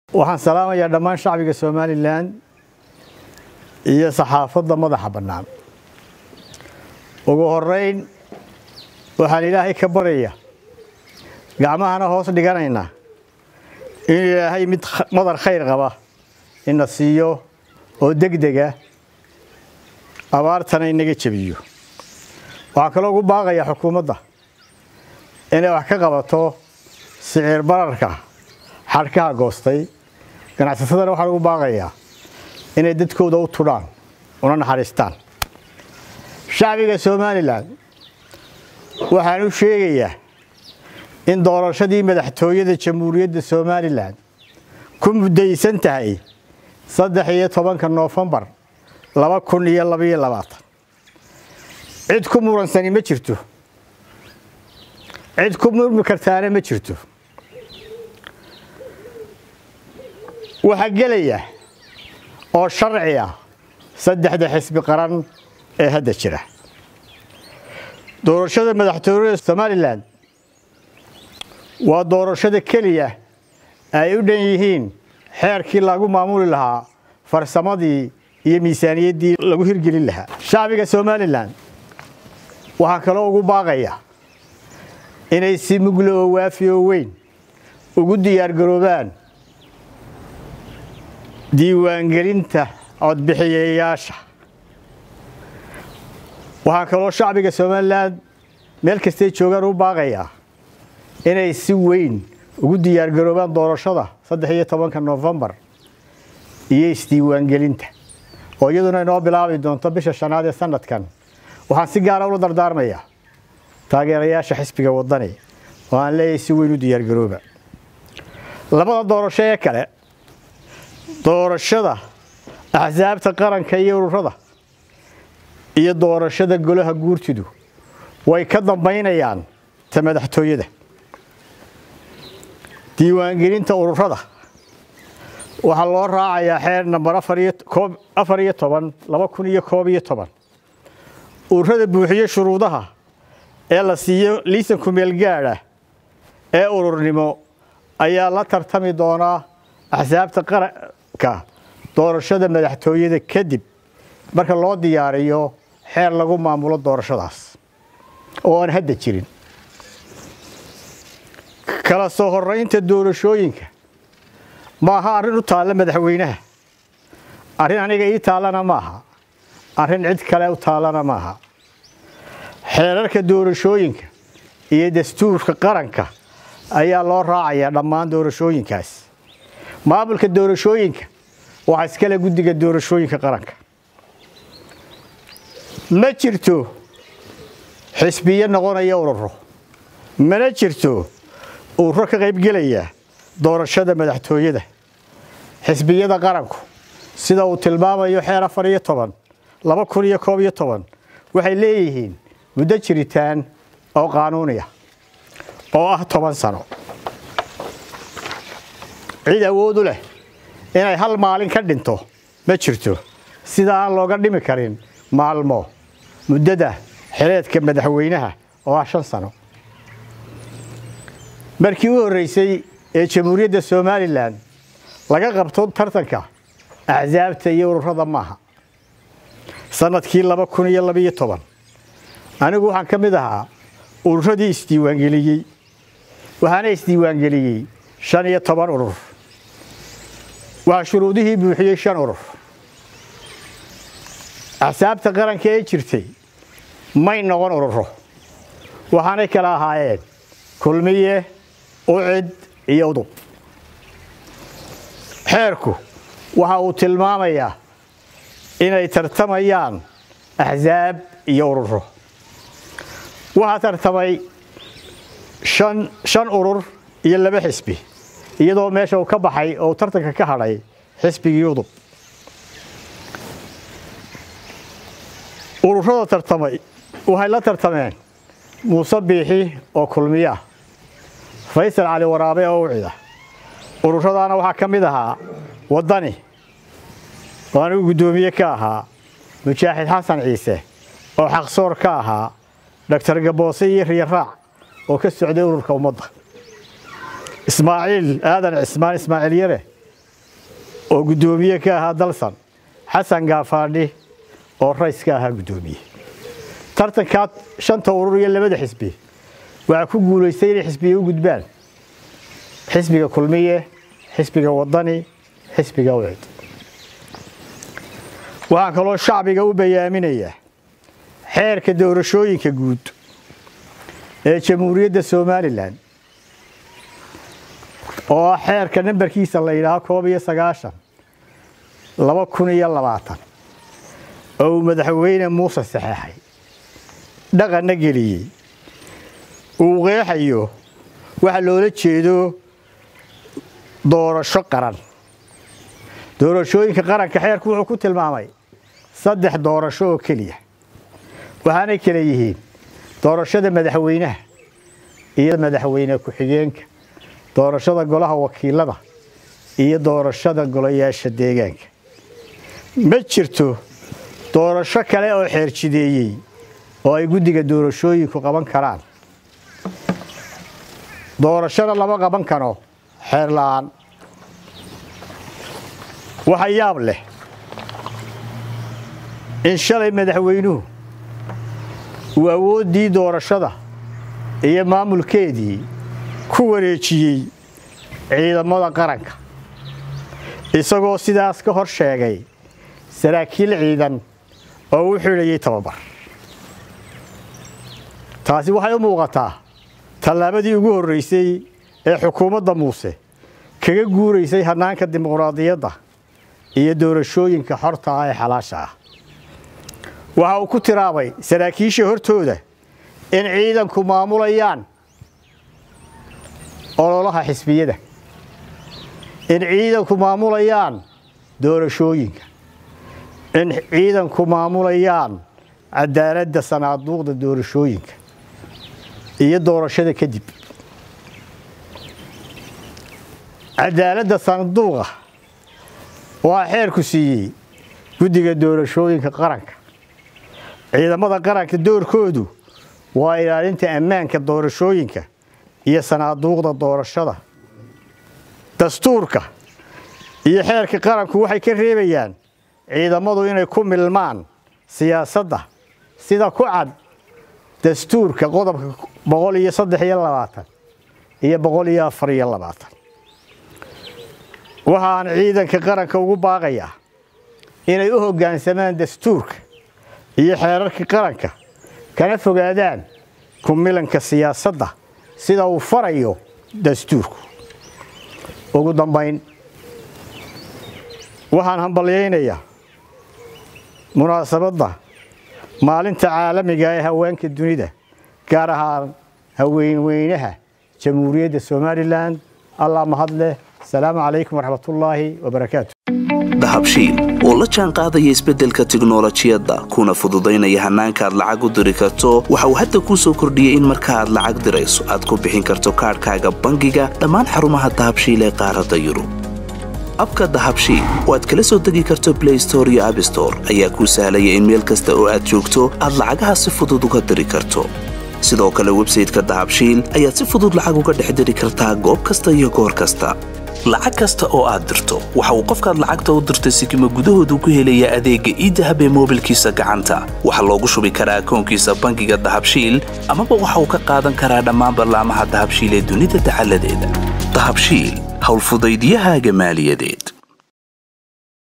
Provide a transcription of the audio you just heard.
waxaan salaamayaa dhammaan shacbiga somalilan iyo saxaafadda madaxa bannaan ugu horeyn waxaan ilaahay ka baraya gacmahana hoos dhiganaynaa in ilaahay mid madar khayr qaba ina siiyo oo degdega abaartana inaga jebiyo waxaan kaloo ugu baaqayaa xukuumadda inay wax ka qabato siciir bararka xadhkaha goostay ganacsatadana waxaan ugu baaqayaa inay dadkooda u tudhaan una naxariistaan shacbiga somalilan waxaan u sheegayaa in doorashadii madaxtooyada jamhuuriyadda somalilan ku muddaysan tahay saddex iyo tobanka noofembar laba kun iyo labaiyo labaatan cid ku muransani ma jirto cid ku murmi kartaana ma jirto waxaa gelaya oo sharci ah saddexda xisbi qaran ee hadda jira doorashada madaxtooyada somalilan waa doorashada keliya ay u dhan yihiin xeerkii lagu maamuli lahaa farsamadii iyo miisaaniyaddii lagu hirgelin lahaa shacbiga somalilan waxaa kaloo ugu baaqaya inay si muglo oo waafi oo weyn ugu diyaargaroobaan diiwaangelinta codbixiyayaasha waxaan kaloo shacbiga somalilan meel kastay joogaan u baaqayaa inay si weyn ugu diyaargaroobaan doorashada saddex iyo tobanka noofembar iyo isdiiwaangelinta oo iyaduna inoo bilaabi doonto bisha shanaad ee sanadkan waxaan si gaara ula dardaarmayaa taageerayaasha xisbiga wadani oo aan leeyahay si weyn u diyaargarooba labada doorasho ee kale doorashada axsaabta qaranka iyo ururada iyo doorashada golaha guurtidu way ka dambaynayaan ta madaxtooyada diiwaangelinta ururada waxaa loo raacayaa xeer namber afar iyo toban laba kun iyo koob iyo toban ururada buuxiyo shuruudaha ee la siiyo liisanku meelgaadha ee ururnimo ayaa la tartami doonaa axsaabta qaranka doorashada madaxtooyada kadib marka loo diyaariyo xeer lagu maamulo doorashadaas oo aan hadda jirin kala soo horeynta doorashooyinka ma aha arrin u taalla madaxweynaha arrin aniga ii taallana maaha arrin cid kale u taallana maaha xeerarka doorashooyinka iyo dastuurka qaranka ayaa loo raacayaa dhammaan doorashooyinkaas maamulka doorashooyinka waxaa iskale guddiga doorashooyinka qaranka ma jirto xisbiyo noqonaya ururo mana jirto ururo ka qaybgelaya doorashada madaxtooyada xisbiyada qaranku sida uu tilmaamayo xeer afar iyo toban laba kun iyo koob iyo toban waxay leeyihiin muddo jiritaan oo qaanuuniya oo ah toban sano cid awoodu leh inay hal maalin ka dhinto ma jirto sida aan looga dhimi karin maalmo muddada xileedka madaxweynaha oo ah shan sano markii u horreysay ee jamhuuriyadda somalilan laga qabto tartanka axsaabta iyo ururada maaha sannadkii laba kun iyo labaiyo toban anigu waxaan ka mid ahaa ururadii isdiiwaangeliyey waxaana isdiiwaangeliyey shan iyo toban urur waxaa shuruudihii buuxiyey shan urur axsaabta qaranka ee jirtay may noqon ururo waxaanay kala ahaayeen kulmiye ucid iyo udub xeerku waxa uu tilmaamayaa inay tartamayaan axsaab iyo ururo waxaa tartamay shan urur iyo laba xisbi iyadoo meesha uu ka baxay oo tartanka ka hadhay xisbigii udub ururada tartamay waxay la tartameen muuse biixi oo kulmiya faysal cali waraabe oo ucida ururadaana waxaa ka mid ahaa waddani oo anigu guddoomiye ka ahaa mujaaxid xasan ciise oo xaqsoor ka ahaa doctor gaboose iyo riyaraac oo ka socday ururka ummadda ismaaciil aadan cismaan ismaaciil yare oo guddoomiye ka ahaa dalsan xasan gaafaadhi oo rays ka ahaa guddoomiye tartankaa shanta urur iyo labada xisbi waxaa ku guulaystay inay xisbiya u gudbaan xisbiga kulmiye xisbiga wadani xisbiga wicd waxaan kaloo shacbiga u bayaaminayaa xeerka doorashooyinka guud ee jamhuuriyadda somalilan oo ah xeerka nambarkiisa la yidhaaho koob iyo sagaashan laba kun iyo labaatan oo uu madaxweyne muuse saxeexay dhaqanna geliyey uu qeexayo waxa loola jeedo doorasho qaran doorashooyinka qaranka xeerku wuxuu ku tilmaamay saddex doorasho oo keliya waxaanay kala yihiin doorashada madaxweynaha iyo madaxweyne ku-xigeenka doorashada golaha wakiilada iyo doorashada golayaasha deegaanka ma jirto doorasho kale oo xeerjideeyey oo ay guddiga doorashooyinku qaban karaan doorashona lama qaban karo xeer la'aan waxa yaab leh in shalay madaxweynuhu uu awooddii doorashada iyo maamulkeedii ku wareejiyey ciidamada qaranka isagoo sidaas ka hor sheegay saraakiil ciidan oo u xidhayay tababar taasi waxay u muuqataa tallaabadii ugu horraysay ee xukuumadda muuse kaga guuraysay hannaanka dimuqraadiyadda iyo doorashooyinka xorta ah ee xalaasha ah waxa uu ku tiraabay saraakiisha hortooda in ciidanku maamulayaan ololaha xisbiyada in ciidanku maamulayaan doorashooyinka in ciidanku maamulayaan cadaaladda sanaaduuqda doorashooyinka iyo doorashada kadib cadaaladda sanduuqa waa xeerku siiyey guddiga doorashooyinka qaranka ciidamada qaranka doorkoodu waa ilaalinta ammaanka doorashooyinka iyo sanaaduuqda doorashada dastuurka iyo xeerka qaranku waxay ka reebayaan ciidamadu inay ku milmaan siyaasadda sida ku cad dastuurka qodobka boqol iyo saddex iyo labaatan iyo boqol iyo afar iyo labaatan waxaan ciidanka qaranka ugu baaqayaa inay u hoggaansamaan dastuurka iyo xeerarka qaranka kana fogaadaan ku milanka siyaasadda sida uu farayo dastuurku ugu dambayn waxaan hambalyaynayaa munaasabadda maalinta caalamiga ee haweenka dunida gaar ahaan haweenweynaha jamhuuriyadda somalilan allah mahad leh asalaamu calaykum waraxmatullaahi wabarakaatu dahabshiil oo la jaan qaadaya isbeddelka tiknolojiyadda kuna fududaynaya hannaanka aad lacag u diri karto waxa uu hadda kuu soo kordhiyey in marka aad lacag dirayso aad ku bixin karto kaadhkaaga bangiga dhammaan xarumaha dahabshiil ee qaaradda yurub abka dahabshiil oo aad kala soo degi karto blay store iyo abstore ayaa kuu sahlaya in meel kasta oo aad joogto aad lacagaha si fudud uga diri karto sidoo kale websayteka dahabshiil ayaad si fudud lacag uga dhex diri kartaa goob kasta iyo goor kasta lacag kasta oo aad dirto waxa uu qofkaad lacagta u dirtay sikima gudahoodu ku helayaa adeegga iidahab ee moobilkiisa gacanta waxaa loogu shubi karaa akoonkiisa bangiga dahabshiil amaba waxa uu ka qaadan karaa dhammaan ballaamaha dahabshiil ee dunida dacaladeeda dahabshiil howlfudaydyahaaga maaliyadeed